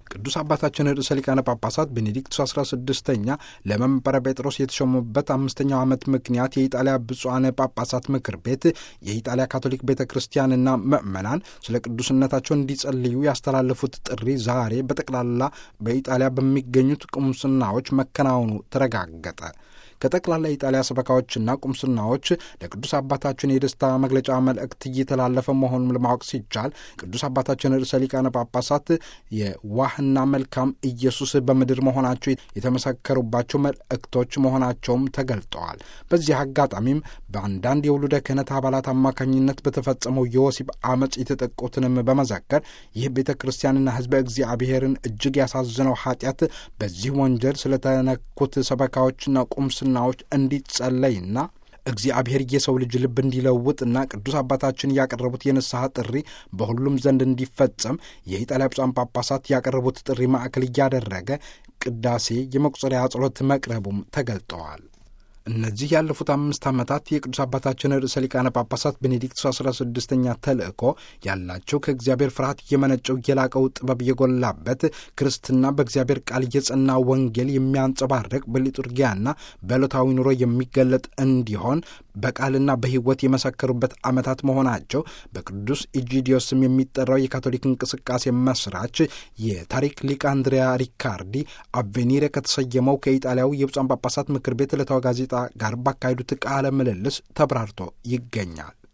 ቅዱስ አባታችን ርዕሰ ሊቃነ ጳጳሳት ቤኔዲክቱስ 16ኛ ለመንበረ ጴጥሮስ የተሾሙበት አምስተኛው ዓመት ምክንያት የኢጣሊያ ብፁዓን ጳጳሳት ምክር ቤት የኢጣሊያ ካቶሊክ ቤተ ክርስቲያንና ምዕመናን ስለ ቅዱስነታቸው እንዲጸልዩ ያስተላለፉት ጥሪ ዛሬ በጠቅላላ በኢጣሊያ በሚገኙት ቁምስናዎች መከናወኑ ተረጋገጠ። ከጠቅላላ የኢጣሊያ ሰበካዎችና ቁምስናዎች ለቅዱስ አባታችን የደስታ መግለጫ መልእክት እየተላለፈ መሆኑን ለማወቅ ሲቻል ቅዱስ አባታችን ርዕሰ ሊቃነ ጳጳሳት የዋህና መልካም ኢየሱስ በምድር መሆናቸው የተመሰከሩባቸው መልእክቶች መሆናቸውም ተገልጠዋል። በዚህ አጋጣሚም በአንዳንድ የውሉደ ክህነት አባላት አማካኝነት በተፈጸመው የወሲብ አመፅ የተጠቁትንም በመዘከር ይህ ቤተ ክርስቲያንና ሕዝበ እግዚአብሔርን እጅግ ያሳዝነው ኃጢአት በዚህ ወንጀል ስለተነኩት ሰበካዎችና ቁምስ ናዎች እንዲጸለይና እግዚአብሔር የሰው ልጅ ልብ እንዲለውጥና ቅዱስ አባታችን ያቀረቡት የንስሐ ጥሪ በሁሉም ዘንድ እንዲፈጸም የኢጣሊያ ብፁዓን ጳጳሳት ያቀረቡት ጥሪ ማዕከል እያደረገ ቅዳሴ የመቁጠሪያ ጸሎት መቅረቡም ተገልጠዋል። እነዚህ ያለፉት አምስት ዓመታት የቅዱስ አባታችን ርዕሰ ሊቃነ ጳጳሳት ቤኔዲክቱስ አስራ ስድስተኛ ተልእኮ ያላቸው ከእግዚአብሔር ፍርሃት የመነጨው የላቀው ጥበብ የጎላበት ክርስትና በእግዚአብሔር ቃል የጸና ወንጌል የሚያንጸባርቅ በሊጡርጊያና በዕለታዊ ኑሮ የሚገለጥ እንዲሆን በቃልና በሕይወት የመሰከሩበት ዓመታት መሆናቸው በቅዱስ ኢጂዲዮስም የሚጠራው የካቶሊክ እንቅስቃሴ መስራች የታሪክ ሊቅ አንድሪያ ሪካርዲ አቬኒሬ ከተሰየመው ከኢጣሊያው የብፁዓን ጳጳሳት ምክር ቤት ዕለታዊ ጋዜጣ ጋር ባካሄዱት ቃለ ምልልስ ተብራርቶ ይገኛል።